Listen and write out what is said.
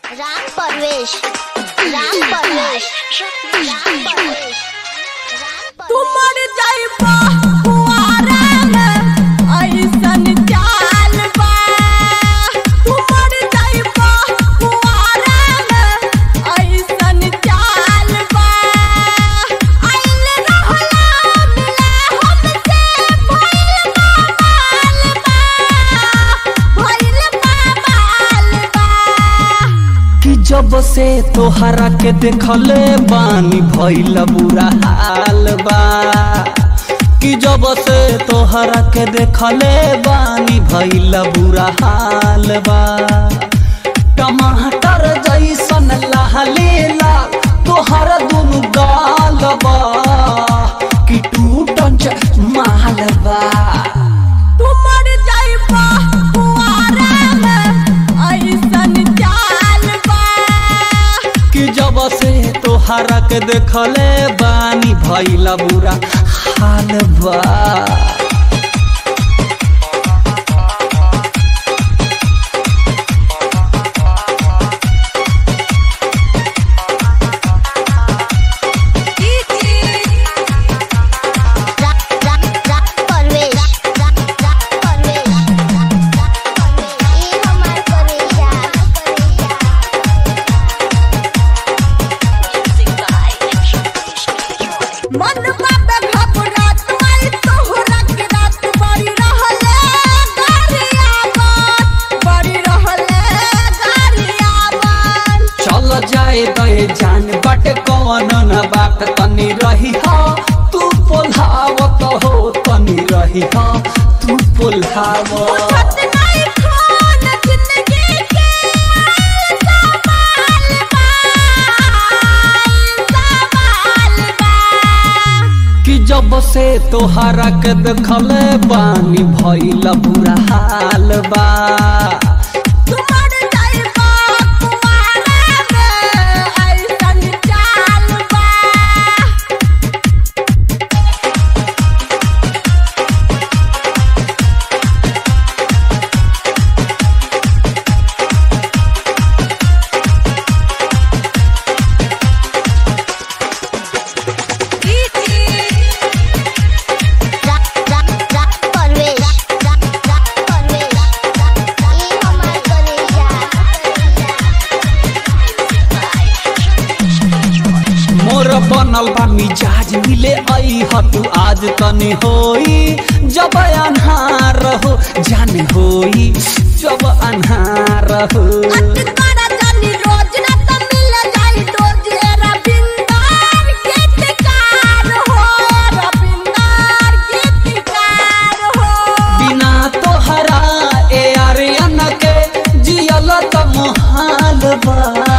राम परवेश राम परवेश राम परवेश तुमर जाइबा कुआरा में ऐसन चाल बा तुमर जाइबा कुआरा में ऐसन चाल बा आइल रहला मिला हमसे भइल बाल बा भइल बाल बा कि जब से तोहरा के देखले बानी भइल बुरा हाल बा कि जब से तोहरा के देखले बानी भइल बुरा हाल बा टमाटर जैसन लाले लाल तोहर दुनु गाल बा कि टूटन माल बा तुमर जाइबा कुआरा में ऐसन चाल बा कि जब से तोहरा के देखले बानी भइला बुरा हाल बा राम राम राम परवेश राम राम परवेश राम परवेश ई हमार करेजा मन बाबे घबरात माई तोहरा के रात बड़ी रहले गारिया बात बड़ी रहले गारिया बात चल जाए दे जान बट कौन न बात तनी रही हा तू पोल्हावत हो तनी रही हा तू पोल्हावत छत नहीं खान जिंदगी के सवाल बा सवाल बा कि जब से तोहरा के देखले बानी भइला बुरा हाल बा तुमर जाइबा कुआरा में ऐसन चाल बा राम राम राम परवेश राम राम परवेश ई हमार करेजा मोर बनल बा मिजाज मिले आई हतु आज तनी होई जब अन्हार हो जाने होई जब अन्हार हो अटकारा जानी रोज ना तो मिल जाई रोज ए रविंदर गीतकार हो रविंदर गीतकार हो बिना तोहरा ए आर्यन के जियल त मोहाल बा